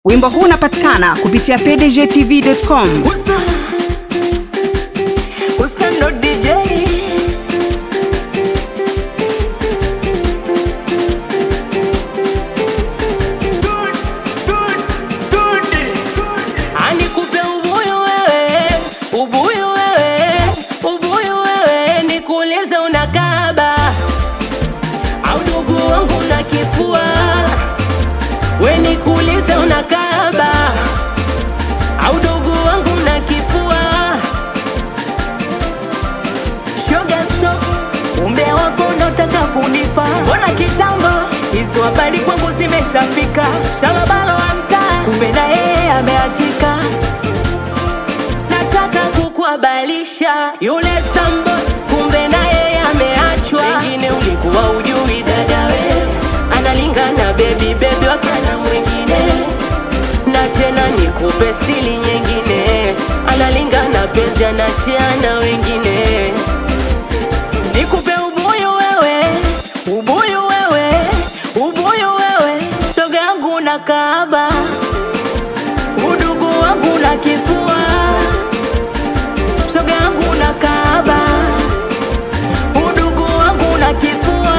Wimbo huu unapatikana kupitia pdgtv.com. Usta, Usta ndo DJ. Anikupe ubuyu wewe, ubuyu wewe, ubuyu wewe, nikuulize unakaba au ndugu wangu na kifua, we nikuulize unakaba au ndugu wangu na kifua. Shoga stop, umbea wako unataka kunipa, mbona kitambo hizo habari kwangu zimeshafika. Shalabalo wa mtaa, kumbe na yeye ameachika. Nataka kukuhabalisha yule sambo, kumbe na yeye ameachwa. Wengine ulikuwa ujui dada we, analingana baby baby wakana mwingine na tena nikupe sili nyingine, analingana penzi anashiana wengine. Nikupe ubuyu wewe, ubuyu wewe, ubuyu wewe, shoga yangu na kaaba, udugu wangu na kifua, shoga yangu na kaaba, udugu wangu na kifua.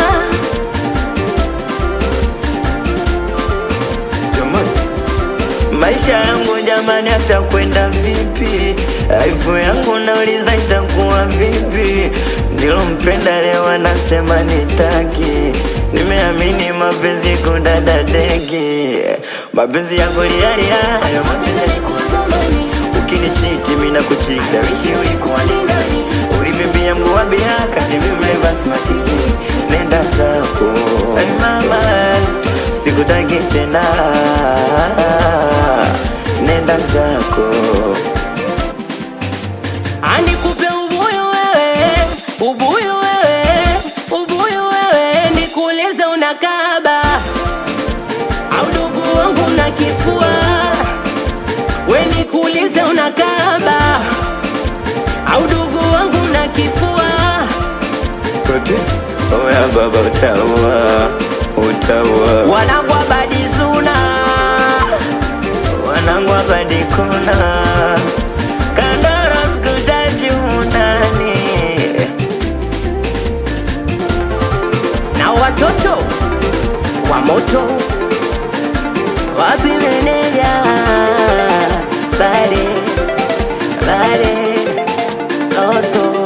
Jamani, maisha yangu jamani, atakwenda vipi? Aibu yangu nauliza itakuwa vipi? Nilompenda leo anasema nitaki, nimeamini mapenzi kudada deki, mapenzi ya kulialia hayo mapenzi Zamani, ukinichiti mimi nakuchita, wishi ulikuwa ni nani? Ulivibia mguu wa bia kati mimi mleva smatiki, nenda zako hey mama, sikutaki tena, nenda zako Anikupe ubuyu wewe, ubuyu wewe, ubuyu wewe, nikuulize unakaba au ndugu wangu na kifua, we nikuulize unakaba au ndugu wangu na kifua. kote. Oya baba, utaua utaua, wanangu abadi zuna, wanangu abadi kona, kandara sikutaji unani na watoto wa moto wapi meneja bade bade oso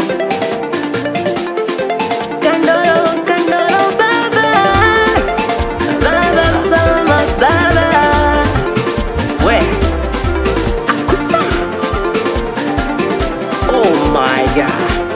kandoro kandoro baba baba baba baba we akusa oh my god